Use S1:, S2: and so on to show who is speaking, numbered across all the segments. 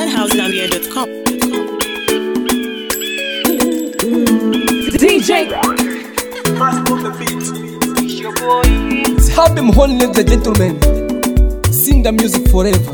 S1: zhousenambia.com.
S2: DJ
S3: Have them holding ladies and gentlemen. Sing the music forever.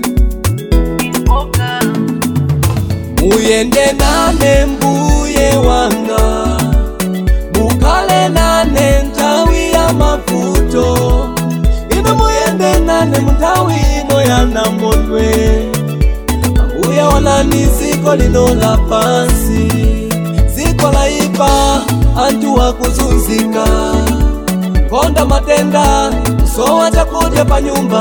S3: Muyende nane mbuye wanga mukale nane ntawi ya mavuto ino muyende nane muntawi ino ya namondwe ambuye onani ziko lino la pansi ziko laipa antu wakuzunzika konda matenda usowa chakudya pa nyumba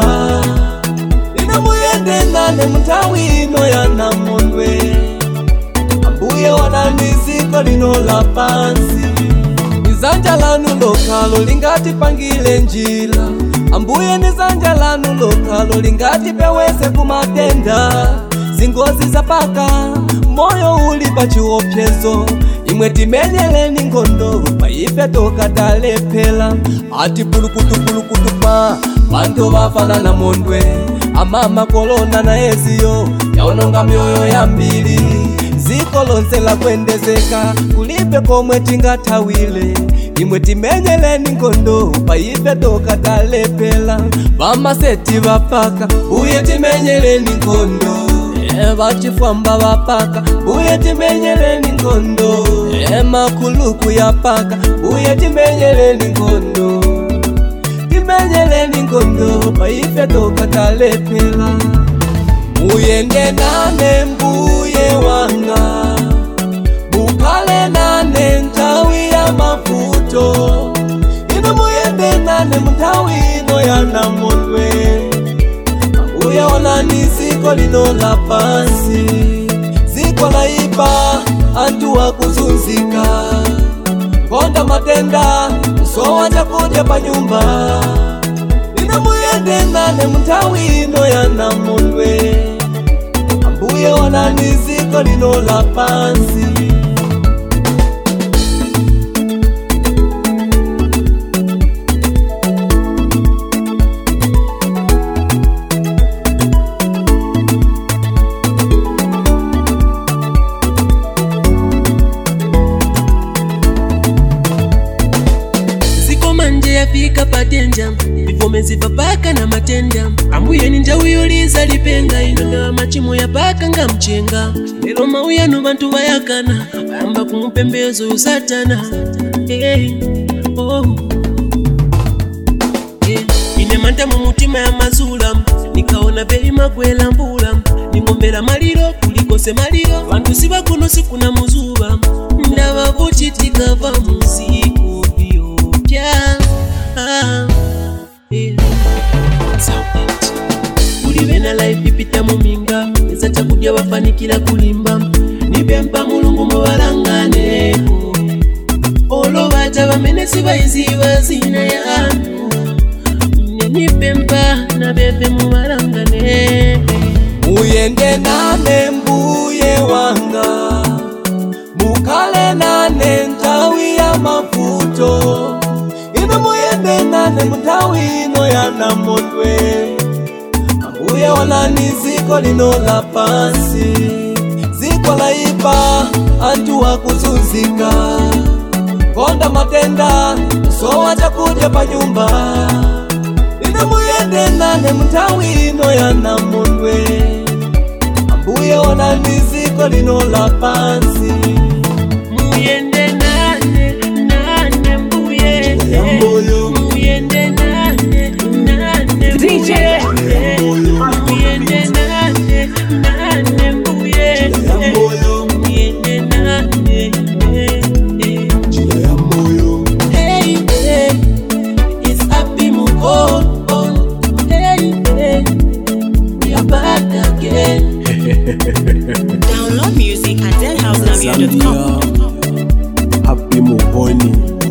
S3: ino muyende nane muntawi ino ya namondwe ambuye onani ziko lino la pansi nizanja lanu lokalo lingati pangile njila ambuye nizanja lanu lokalo lingati peweze kumatenda zingozi zapaka moyo uli pa chiopsezo imwe timenyeleni ngondo paife tokatalephera ati pulukutupulukutu pa bantu bafanana mondwe amama kolona na eziyo yaononga myoyo yambiri ziko lonse lakwendezeka kulibe komwe tingathawile imwe timenyeleni ngondo paife tokatalephera vamaseti vapaka uye timenyeleni ngondo e vachifwamba vapaka uye timenyeleni ngondo e makuluku yapaka uye timenyeleni ngondo timenyeleni ngondo paife tokatalephera muyende nane mbuye wanga mukale nane ntawi ya mavuto ino muyende nane muntawi ino ya namondwe ambuye onani ziko lino la pansi ziko laipa antu wakuzunzika konda matenda usowa chakudya pa nyumba ino muyende nane muntawi ino ya namondwe ambuye onani ziko lino la pansi
S4: ziko manje yafika patenja vivomezi vapaka na matenda ambuye ni njawiyoliza lipenga ino nga machimo yapaka nga mchenga lero mauyano bantu bayakana bayamba kumupembezo yo satana hey, oh. Eh, ine manta mu mutima ya mazula nikaona veima kwelambula ningombera maliro kulikose maliro vantu sivakuno sikuna muzuva ndava vuchitikava muziku vyopya ah, eh. Sound. kuli vena life ipita muminga eza chakudya vafanikira kulimba nipempa mulungu muvalanganeko olovata vamene sivaiziva zina yanu nipempa na veve muvalangane
S3: muyende nane mbuye wanga mukale nane ntawi ya mavuto ino muyende nane muntawi ino ya namondwe ambuye onani ziko lino la pansi ziko laipa antu wakuzunzika konda matenda usowa chakudya pa nyumba ino muyende nane muntawi ino ya namondwe ambuye onani ziko lino la pansi
S4: muyende nane nane mbuye
S3: Yamboyo.
S4: muyende nane nane
S2: DJ.
S4: mbuye muyende nane nane mbuye
S3: Yamboyo.
S4: muyende nane
S3: Jina ya moyo
S4: hey hey it's happy mukon hey hey we are back again
S1: Download music at zhousenambia.com.